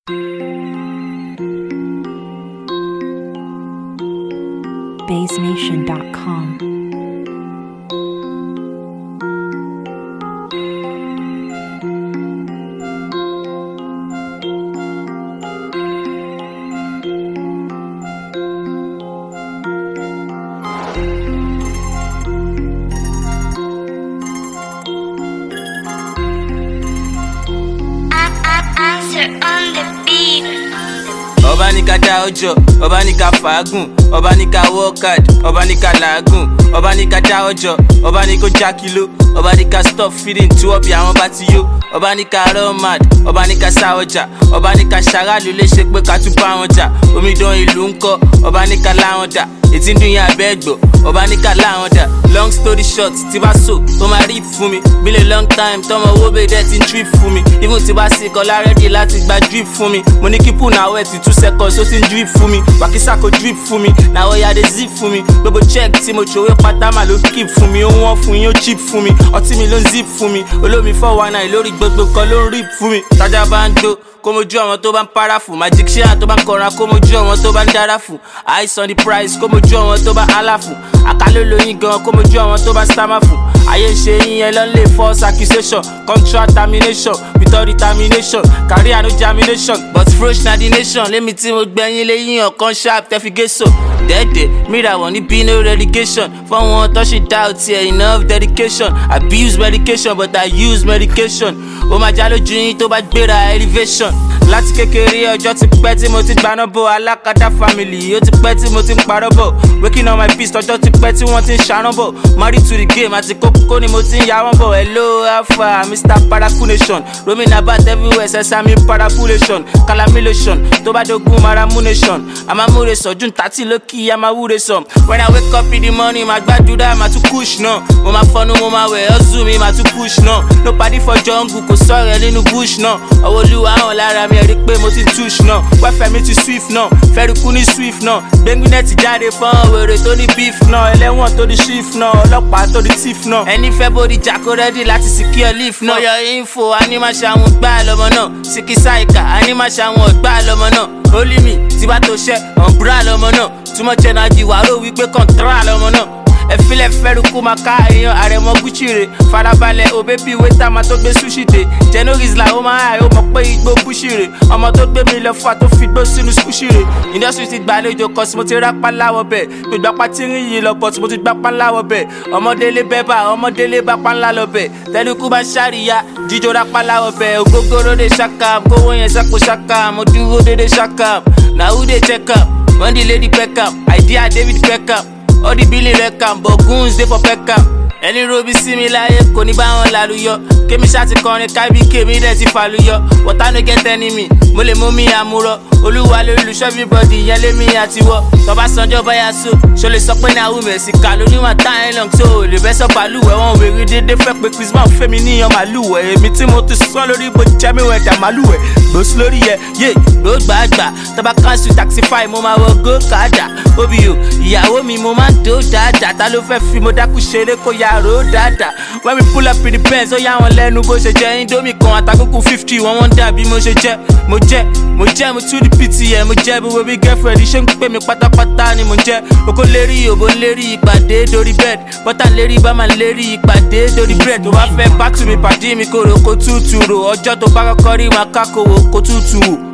baysnation.com. Answer on the beat. ọba ní ká dá ọjọ́ ọba ní ká fàágùn ọba ní ká work hard ọba ní ká làágùn ọba ní ká dá ọjọ́ ọba ní kó já kìló ọba ní ká stop feeding tí wọ́n bí àwọn bá ti yó ọba ní ká run mad ọba ní ká sá ọjà ọba ní ká ṣaráàlú léṣe pé ká tún bá wọn jà omidan ìlú ń kọ́ ọba ní ká láwọn dà ètí ń dún yín abẹ́ ẹ̀gbọ́ ọba ní ká láwọn dà long story short tí bá so ó máa rí fún mi been a long time tọmọ owó bèè dẹ́ ti ń drip fún mi even tí bá sì kọ́ lárẹ́dì láti gba drip fún mi mo ní kí pool náà wẹ̀ ti two seconds ó ti ń drip fún mi wàkísà kò drip fún mi náà ó yá de zip fún mi gbogbo check tí mo ṣòwò pátá mà ló keep fún mi ó wọ́n fún yín ó cheap fún mi ọtí mi ló ń zip fún mi olómi four one nine lórí gbogbo kan ló ń rip fún mi tájà bá ń gbó kó mojú àwọn tó bá ń para fún magic share tó bá ń kọra kó mojú àwọn tó bá ń dára fún eyes on the price kó mojú àwọn tó bá hálà fún àkàlò lóyún gan kó mojú àwọn tó bá stammer fún ayé ń ṣe yín yẹn ló ń lè false accusation contract termination without determination career no germination but fresh na the nation lémi tí mo gbẹ̀yìn lẹ́yìn ọ̀kan sharp tẹ́figéso dẹ́ẹ̀dẹ́ mìíràn wọ̀ níbí no relegation fọ́wọ́n tó ṣe dá ọtí ẹ̀ enough dedication abuse medication but i use medication ó máa já lójú yín tó bá gbéra elevation láti kékeré ọjọ́ ti pẹ́ tí mo ti gbaná bò alákatá family ó ti pẹ́ tí mo ti ń parọ́ bọ̀ waking on my beast ọjọ́ ti pẹ́ tí wọ́n ti ń ṣàrán bọ̀ married to the game àti kókó ni mo ti ń ya wọ́n bọ̀ hello alpha mr paraku nation roaming about everywhere sesame parapulation calamilation tó bá dogun maramu nation amamure sọ̀jú tàtí lókì amawure sọ when i wake up in the morning ma gbàdúrà ma tún push náà mo ma fọnú mo ma wẹ̀ ọ́zù mi ma tún push náà no padi for jungle kò sọ̀rọ̀ nínú bush náà ọwọ́ olúwa hàn lára mi ẹ̀rí pé mo ti tush náà wẹ́fẹ̀ mi ti swift náà fẹ́rikú ní swift náà gbẹ́ngbínẹ́ ti jáde fún wèrè tó ní beef náà ẹlẹ́wọ̀n tó ní shift náà ọlọ́pàá tó ní thief náà ẹni fẹ́ bódi jàkó rẹ́dí láti secure leaf náà ọyọ info animaṣàwọn gbá lọmọ náà sikisaika animaṣàwọn gbá lọmọ náà olimi tí bá tó ṣẹ́ ọ̀nbúrà lọmọ náà túmọ̀ jẹ́nàjì wàró wípé kọ̀ǹtàrà lọmọ náà ẹfilẹ fẹrukú ma ká èèyàn àrẹmọ gucci farabalẹ òbẹ́bí wẹ́tà máa tó gbé sushi dé jẹnoris la ó máa hàì ó mọ̀ pé igbó bushi rè ọmọ tó gbé mi lọ fà tó fi gbó sínú sushi rè industry ti gbàlejò kan tí mo ti rápá láwọ bẹ̀ mi gbapá tí ń yí lọ bọ̀ tí mo ti gbapá láwọ bẹ̀ ọmọdélé bẹ́bà ọmọdélé bapá ńlá lọ bẹ̀ tẹnukú bá ṣàríyá jíjó rápá láwọ bẹ̀ ògógóró de ṣàkàm kówó yẹn sápò ṣàkàm mo dúró dédé ṣàkàm na who dey check am when the lady peck am idea david beckham all the billing recam but goons dey for peckham ẹni robi sí mi láyé kò ní bá wọn lálùyọ kémi ṣáàtì kọrin kábí kémi dẹ̀ ti fàlùyọ wọ́tá no get enemy mo lè mú mi àmúrọ olúwa lolùṣọ́ everybody ìyẹn lémi àtiwọ́ tọ́ba sanjọ́ báyà so ṣo lè sọ pé ní àwọn mẹ̀sì kà ló níwọ̀n táyà long tó o lè bẹ́ sọ balùwẹ̀ wọn wèrè dédé fẹ́ pé christmas fẹ́mi níyan màlúwẹ̀ èmi tí mo ti sán lórí bó jẹ́ mi wẹ̀ dà màlúwẹ̀ gbòòsì lórí yẹ yé ló gbàgbà tọ́ba cancel taxify mo máa wọ go kàdà obi o ìyàwó mi mo máa ń dó dáadáa ta ló fẹ́ fi mo dákú ṣeré kó ya ro dáadáa when we pull up in the benz ó yà wọn lẹ́nu bó ṣe jẹ́ indomie kan àtàkùnkùn fifty wọ́n wọ́n dà bí mo ṣe jẹ́ mo jẹ́ mo jẹ́ mo tún di ptm mo jẹ́ gbogbo bí girlfriend ṣé ń pè mí pátápátá ni mo jẹ́ oko lérí òbó lérí ìpàdé dórí bed bọ́tà lérí bámà lérí ìpàdé dórí bread tó bá fẹ́ bá tù mí pàdé mi kò rò kó tútù rò ọjọ́ tó bá kọ́kọ́ rí màá kákòwò kó tútù wò.